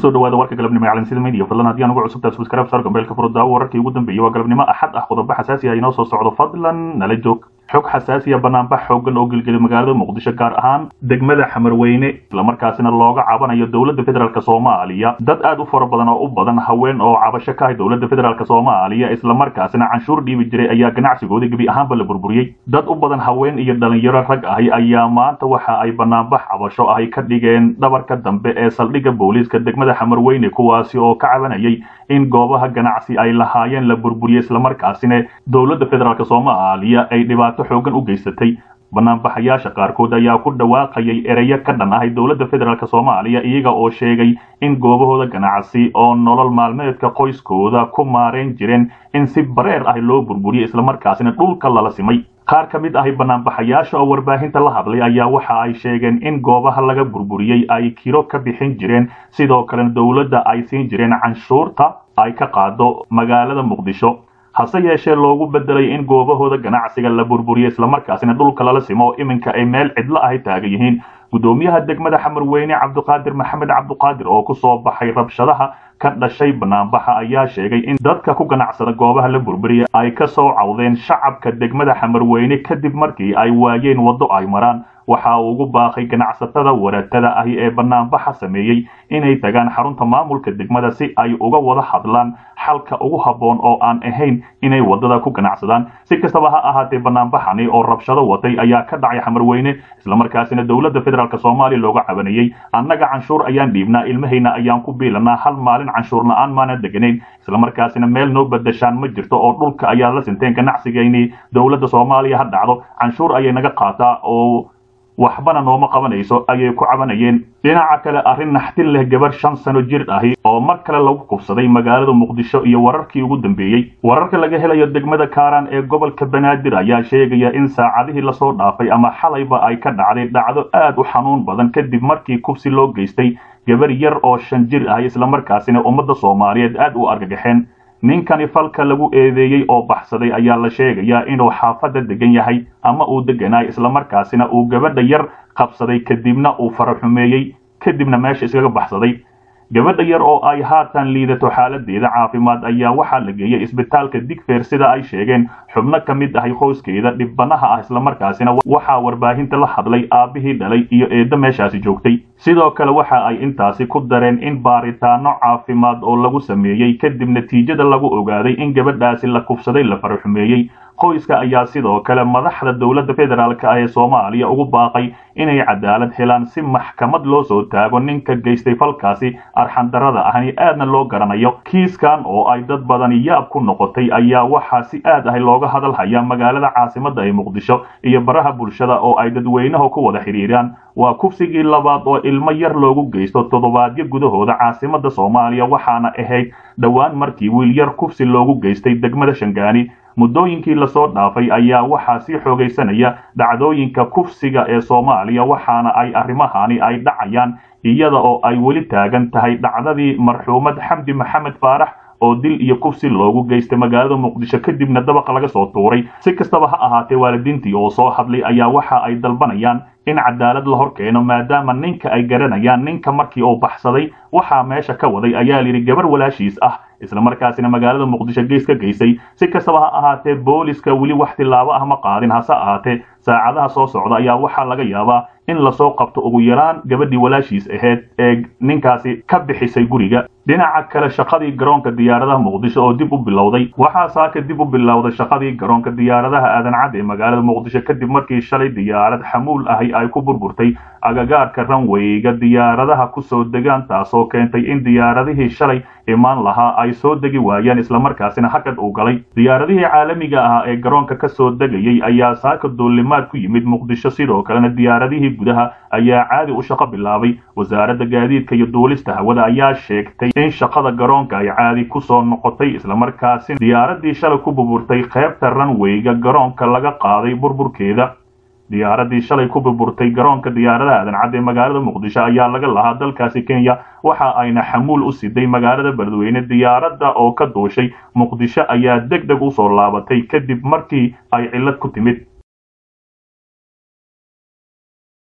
kusoo dhawaada warka galabnimo ee calansida media fadlan haddii aan ugu cusubtahay subscribe sar gambeelka furudaawo wararkii ugu dambeeyey waa galabnimo axad ah qodobo xasaasi ah inoo soo socdo fadlan nala joog xog xasaasiya banaanbax xoogan oo gelgelay magaalada muqdisho gaar ahaan degmada xamarweyne islamarkaasina looga cabanayo dowladda federaalk soomaaliya dad aad u fara badan oo u badan haween oo cabasho ka ah dowladda federaalk soomaaliya islamarkaasina canshuur dhiibi jiray ayaa ganacsigooda gebi ahaanba la burburiyey dad u badan haween iyo dhalinyaro rag ahi ayaa maanta waxa ay banaanbax cabasho ahy ka dhigeen dhabarka dambe ee saldhigga booliiska degmada xamarweyne kuwaasi oo ka cabanayay in goobaha ganacsi ay lahaayeen la burburiyey islamarkaasina dowladda federaalk soomaaliya ay dhibaato xoogan u geysatay banaanbaxayaasha qaarkood ayaa ku dhawaaqayay ereyo ka dhan ahay dowladda federaalk soomaaliya iyaga oo sheegay in goobahooda ganacsi oo nolol maalmeedka qoyskooda ku maarayn jireen in si bareer ah loo burburiyey islamarkaasina dhulka lala simay qaar ka mid ahi banaanbaxayaasha oo warbaahinta la hadlay ayaa waxa ay sheegeen in goobaha laga burburiyey ay kiro ka bixin jireen sidoo kalena dowladda ay siin jireen canshuurta ay ka qaado magaalada muqdisho hase yeeshee loogu bedelay in goobahooda ganacsiga la burburiyo islamarkaasina dhulka lala simo oo iminka ay meel cidlo ahay taagan yihiin guddoomiyaha degmada xamarweyne cabdiqaadir maxamed cabdiqaadir oo kusoo baxay rabshadaha ka dhashay banaanbaxa ayaa sheegay in dadka ku ganacsada goobaha la burburiya ay ka soo cawdeen shacabka degmada xamarweyne kadib markii ay waayeen waddo ay maraan waxa uu ugu baaqay ganacsatada waratada ahi ee banaanbaxa sameeyey inay tagaan xarunta maamulka degmada si ay uga wada hadlaan xalka ugu habboon oo aan ahayn inay waddada ku ganacsadaan si kastaba ha ahaatee banaanbaxani oo rabshado watay ayaa ka dhacay xamarweyne islamarkaasina dowladda federaalk soomaaliya looga cabanayey annaga canshuur ayaan dhiibnaa ilmahayna ayaan ku biilanaa hal maalin canshuur la-aan maana deganayn islamarkaasina meel noo badashaan ma jirto oo dhulka ayaa la sinteen ganacsigaynii dowladda soomaaliya ha dhacdo canshuur ayay naga qaataa oo waxbana nooma qabanayso ayay ku cabanayeen dhinaca kale arrin naxtin leh gabar shan sano jir ahi oo mar kale lagu kufsaday magaalada muqdisho iyo wararkii ugu dambeeyey wararka laga helayo degmada kaaraan ee gobolka banaadir ayaa sheegaya in saacadihii lasoo dhaafay ama xalayba ay ka dhacday dhacdo aad u xanuun badan kadib markii kufsi loo geystay gabar yar oo shan jir ahi islamarkaasina ummadda soomaaliyeed aad u argagaxeen ninkani falka lagu eedeeyey oo baxsaday ayaa la sheegayaa inuu xaafadda degan yahay ama uu deganaay islamarkaasina uu gabadha yar qabsaday kadibna uu faraxumeeyey kadibna meesha iskaga baxsaday gabadha yar oo ay haatan liidato xaaladeeda caafimaad ayaa waxaa la geeyey isbitaalka digfeer sida ay sheegeen xubno ka mid ahay qoyskeeda dhibbanaha ah islamarkaasina waxaa warbaahinta la hadlay aabbihii dhalay iyo eeddo meeshaasi joogtay sidoo kale waxa ay intaasi ku dareen in baaritaano caafimaad oo lagu sameeyey kadib natiijada lagu ogaaday in gabadhaasi la kufsaday la faraxumeeyey qoyska ayaa sidoo kale madaxda dowladda federaalk ee soomaaliya ugu baaqay inay cadaalad helaan si maxkamad loo soo taago ninka geystay falkaasi arxandarada ahni aadna loo garanayo kiiskan oo ay dad badani yaab ku noqotay ayaa waxaa si aad ah looga hadal hayaa magaalada caasimadda ee muqdisho iyo baraha bulshada oo ay dadweynaha ku wada xidhiiraan waa kufsigii labaad oo ilmo yar loogu geysto toddobaadyo gudahooda caasimadda soomaaliya waxaana ahayd dhowaan markii wiil yar kufsi loogu geystay degmada shangaani muddooyinkii lasoo dhaafay ayaa waxaa sii xoogaysanaya dhacdooyinka kufsiga ee soomaaliya waxaana ay arrimahani ay dhacayaan iyada oo ay weli taagan tahay dhacdadii marxuumad xamdi maxamed faarax oo dil iyo kufsi loogu geystay magaalada muqdisho kadibna dabaqa laga soo tuuray si kastaba ha ahaatee waalidiintii oo soo hadlay ayaa waxa ay dalbanayaan in cadaalad la hor keeno maadaama ninka ay garanayaan ninka markii uu baxsaday waxaa meesha ka waday ayaa layidhi gabar walaashiis ah islamarkaasina magaalada muqdisho gees ka geysay si kastaba ha ahaatee booliska weli wax tilaabo ah ma qaadin hase ahaatee saacadaha soo socda ayaa waxaa laga yaabaa in lasoo qabto ugu yaraan gabadhii walaashiis ahayd ee ninkaasi ka bixisay guriga dhinaca kale shaqadii garoonka diyaaradaha muqdisho oo dib u bilowday waxaa saaka dib u bilowday shaqadii garoonka diyaaradaha aadancad ee magaalada muqdisho kadib markii shalay diyaarad xamuul ahi ay ku burburtay agagaarka ranweyga diyaaradaha kusoo degaan taasoo keentay in diyaaradihii shalay imaan lahaa ay soo degi waayeen islamarkaasina hakad uu galay diyaaradihii caalamiga ah ee garoonka ka soo degayay ayaa saaka duulimaad ku yimid muqdisho sidoo kalena diyaaradihii gudaha ayaa caadi u shaqo bilaabay wasaaradda gaadiidka iyo duulista hawada ayaa sheegtay in shaqada garoonka ay caadi ku soo noqotay islamarkaasina diyaaradii shalay ku burburtay qaybta ranweyga garoonka laga qaaday burburkeeda diyaaradii shalay ku burburtay garoonka diyaaradaha adancad ee magaalada muqdisho ayaa laga lahaa dalkaasi kenya waxa ayna xamuul u siday magaalada beledweyne diyaaradda oo ka duushay muqdisho ayaa deg deg u soo laabatay kadib markii ay cillad ku timid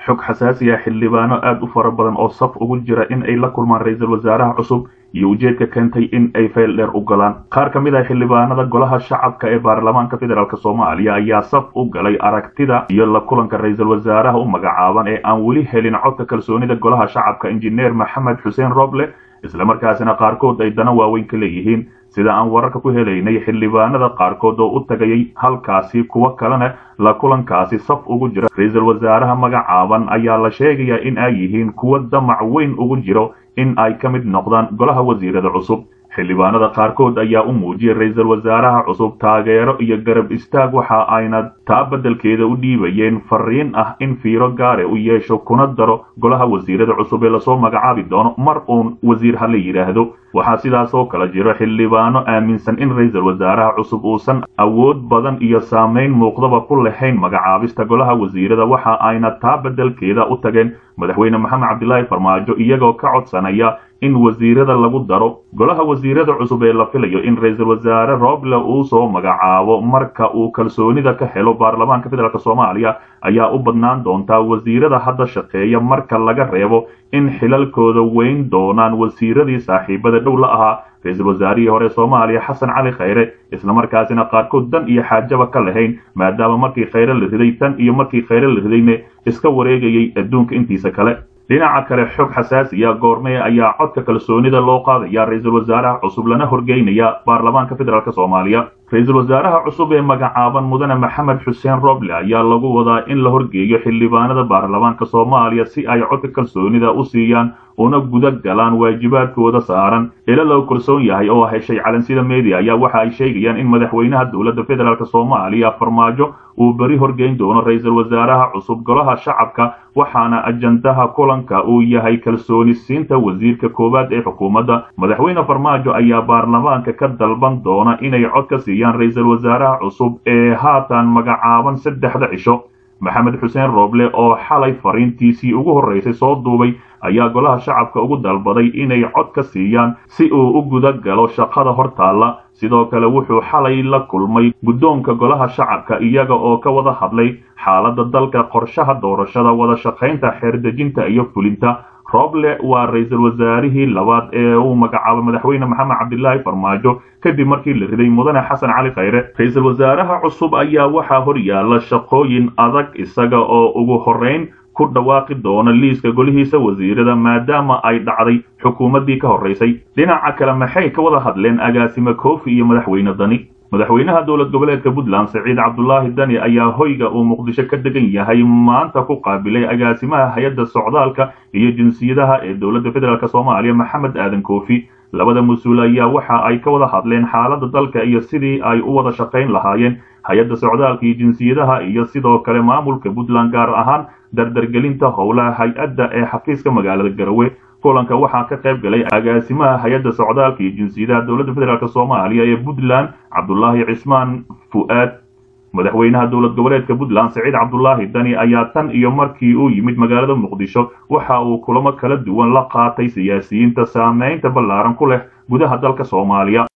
xog xasaasi ah xildhibaano aad u fara badan oo saf ugu jira in ay la kulmaan ra-iisul wasaaraha cusub iyo ujeedka keentay in ay fayl dheer u galaan qaar ka mid ah xildhibaanada golaha shacabka ee baarlamaanka federaalk soomaaliya ayaa saf u galay aragtida iyo la kulanka ra-iisul wasaaraha u magacaaban ee aan weli helin codka kalsoonida golaha shacabka injineer maxamed xuseen roble islamarkaasina qaarkood ay dana waaweyn ka leeyihiin sida aan wararka ku helaynay xildhibaanada qaarkood oo u tagayay halkaasi kuwo kalena la kulankaasi saf ugu jira ra-iisul wasaaraha magacaaban ayaa la sheegayaa in ay yihiin kuwo damac weyn ugu jiro in ay ka mid noqdaan golaha wasiirada cusub xildhibaanada qaarkood ayaa u muujiyay ra-iisul wasaaraha cusub taageero iyo garab istaag waxa ayna taa beddelkeeda u dhiibayeen fariin ah in fiiro gaare u yeesho kuna daro golaha wasiirada cusub ee lasoo magacaabi doono mar uun wasiir ha la yidhaahdo waxaa sidaas oo kale jiro xildhibaano aaminsan in ra-iisul wasaaraha cusub uusan awood badan iyo saamayn muuqdaba ku lahayn magacaabista golaha wasiirada waxa ayna taa beddelkeeda u tageen madaxweyne maxamed cabdilaahi farmaajo iyagoo ka codsanaya in wasiirada lagu daro golaha wasiirada cusub ee la filayo in ra-iisul wasaare roble uu soo magacaabo marka uu kalsoonida ka helo baarlamaanka federaalk soomaaliya ayaa u badnaan doontaa wasiirada hadda shaqeeya marka laga reebo in xilalkooda weyn doonaan wasiiradii saaxiibada dhow la ahaa ra-iisul wasaarihii hore soomaaliya xasan cali khayre islamarkaasina qaarkood dan iyo xaajaba ka lahayn maadaama markii khayre la riday tan iyo markii khayre la ridayne iska wareegayay adduunka intiisa kale dhinaca kale xog xasaasiya goormee ayaa codka kalsoonida loo qaadaya ra-iisul wasaaraha cusub lana horgeynaya baarlamaanka federaalk soomaaliya ra-iisul wasaaraha cusub ee magacaaban mudane maxamed xuseen roble ayaa lagu wadaa in la horgeeyo xildhibaanada baarlamaanka soomaaliya si ay codka kalsoonida u siiyaan una guda galaan waajibaadkooda saaran ila loo kalsoon yahay oo heshay calansida media ayaa waxa ay sheegayaan in madaxweynaha dowladda federaalk soomaaliya farmaajo uu beri horgeyn doono ra-iisul wasaaraha cusub golaha shacabka waxaana ajandaha kulanka uu yahay kalsooni siinta wasiirka koowaad ee xukuumadda madaxweyne farmaajo ayaa baarlamaanka ka dalban doona inay cod ka siiyaan ra-iisul wasaaraha cusub ee haatan magacaaban saddexda cisho maxamed xuseen roble oo xalay fariintiisii ugu horreysay soo duubay ayaa golaha shacabka ugu dalbaday inay cod ka siiyaan si uu u guda galo shaqada hortaalla sidoo kale wuxuu xalay la kulmay guddoonka golaha shacabka iyaga oo ka wada hadlay xaaladda dalka qorshaha doorashada wada shaqaynta xeerdejinta iyo fulinta roble waa ra-iisul wasaarihii labaad ee uu magacaabay madaxweyne maxamed cabdilaahi farmaajo kadib markii la riday mudane xasan cali khayre ra-iisul wasaaraha cusub ayaa waxaa hor yaalla shaqooyin adag isaga oo ugu horrayn ku dhawaaqi doona liiska golihiisa wasiirada maadaama ay dhacday xukuumaddii ka horraysay dhinaca kale maxay ka wada hadleen agaasime koofi iyo madaxweyne dani madaxweynaha dowlad goboleedka puntland saciid cabdulaahi dani ayaa hoyga uu muqdisho ka degan yahay maanta ku qaabilay agaasimaha hay-adda socdaalka iyo jinsiyadaha ee dowladda federaalk soomaaliya maxamed aadan koofi labada mas-uul ayaa waxa ay ka wada hadleen xaaladda dalka iyo sidii ay u wada shaqayn lahaayeen hay-adda socdaalka iyo jinsiyadaha iyo sidoo kale maamulka puntland gaar ahaan dardargelinta howlaha hay-adda ee xafiiska magaalada garowe kulanka waxaa ka qayb galay agaasimaha hay-adda socdaalka iyo jinsiyadaha dowladda federaalk soomaaliya ee puntland cabdulaahi cismaan fu'aad madaxweynaha dowlad goboleedka puntland saciid cabdulaahi dani ayaa tan iyo markii uu yimid magaalada muqdisho waxa uu kulamo kala duwan la qaatay siyaasiyiinta saameynta ballaaran ku leh gudaha dalka soomaaliya